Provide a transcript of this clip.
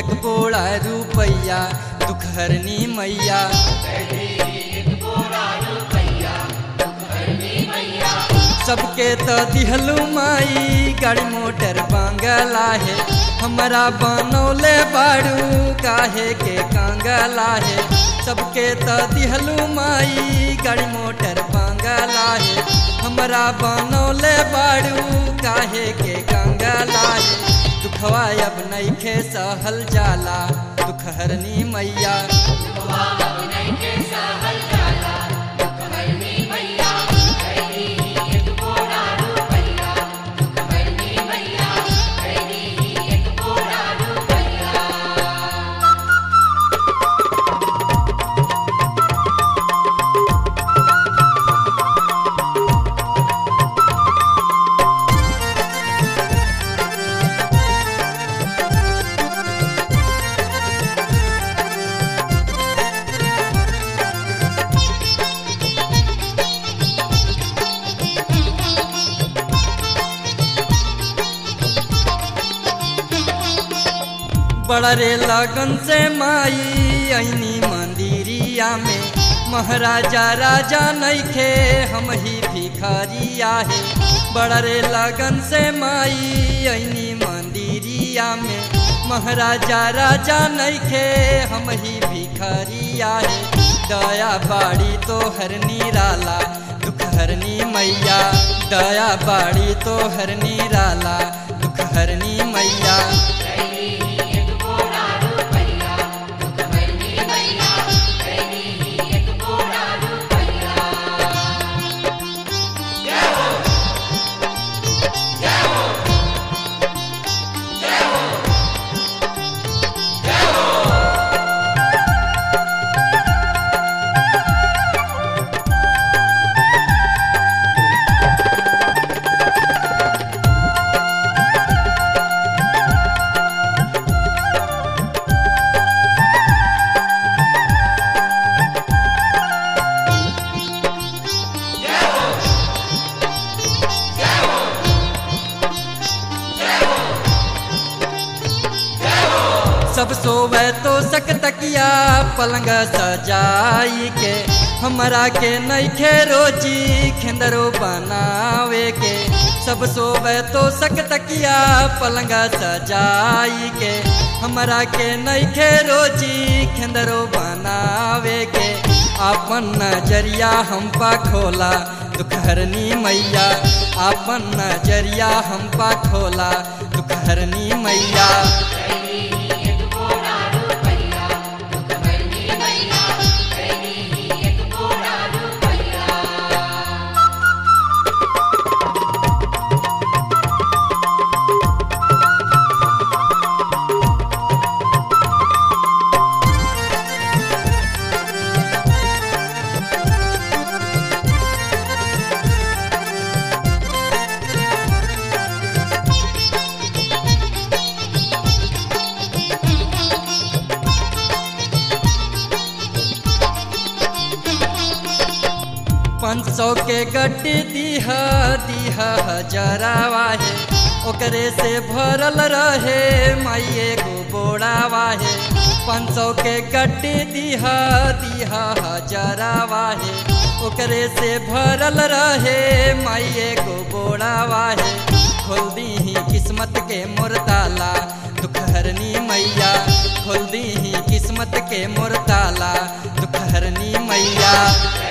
एक बोड़ा रुपैया दुख हरनी मैया सबके तो दिहलू माई गाड़ी मोटर बांगला है हमारा बनौले बाड़ू काहे के कांगला है सबके तो दिहलू माई गाड़ी मोटर बांगला है हमारा बनौले बाड़ू काहे के कांगला है दुखवा अब नैखे सहल जाला दुख हरनी मैया बड़ा रे लगन से माई ऐनी मंदिरिया में महाराजा राजा नैखे हम ही भिखारिया है बड़ा रे लगन से माई ऐनी मंदिरिया में महाराजा राजा नैखे हम ही भिखारिया है दया बाड़ी तो हर निराला दुख हरनी मैया दया बाड़ी तो हर निराला दुख हरनी मैया सब सोवे तो सक तकिया पलंग सजाई के हमरा के नैखे रोजी खेंदरो बनावे के सब सोवे तो सक तकिया पलंग सजाई के हमरा के नैखे रोजी खेंदरो बनावे के आपन नजरिया हम पा खोला दुख हरनी मैया आपन नजरिया हम पा खोला दुख हरनी मैया पाँच सौ के गड्डी दीह दीह हजारावा है ओकरे से भरल रहे माइए गो बोड़ावा है पाँच सौ के गड्डी दीह दीह हजारावा है ओकरे से भरल रहे माइए गो बोड़ावा है खोल दी ही किस्मत के मुरताला दुख हरनी मैया खोल दी ही किस्मत के मुरताला दुख हरनी मैया